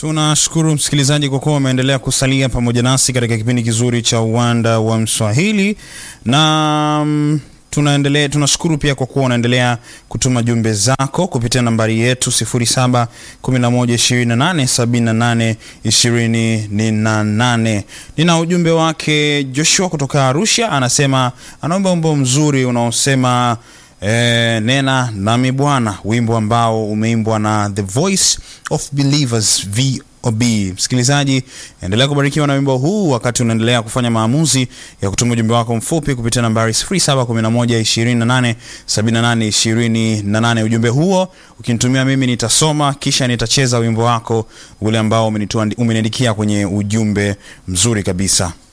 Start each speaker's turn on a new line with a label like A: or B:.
A: Tunashukuru msikilizaji kwa kuwa umeendelea kusalia pamoja nasi katika kipindi kizuri cha uwanda wa Mswahili na mm, tunaendelea tunashukuru pia kwa kuwa unaendelea kutuma jumbe zako kupitia nambari yetu 0711287828. Nina ujumbe wake Joshua kutoka Arusha, anasema anaomba wimbo mzuri unaosema eh, nena nami Bwana, wimbo ambao umeimbwa na The Voice of Believers VOB. Msikilizaji, endelea kubarikiwa na wimbo huu wakati unaendelea kufanya maamuzi ya kutuma ujumbe wako mfupi kupitia nambari 0711287828. Ujumbe huo ukinitumia mimi nitasoma, kisha nitacheza wimbo wako ule ambao umenitua- umeniandikia kwenye ujumbe mzuri kabisa.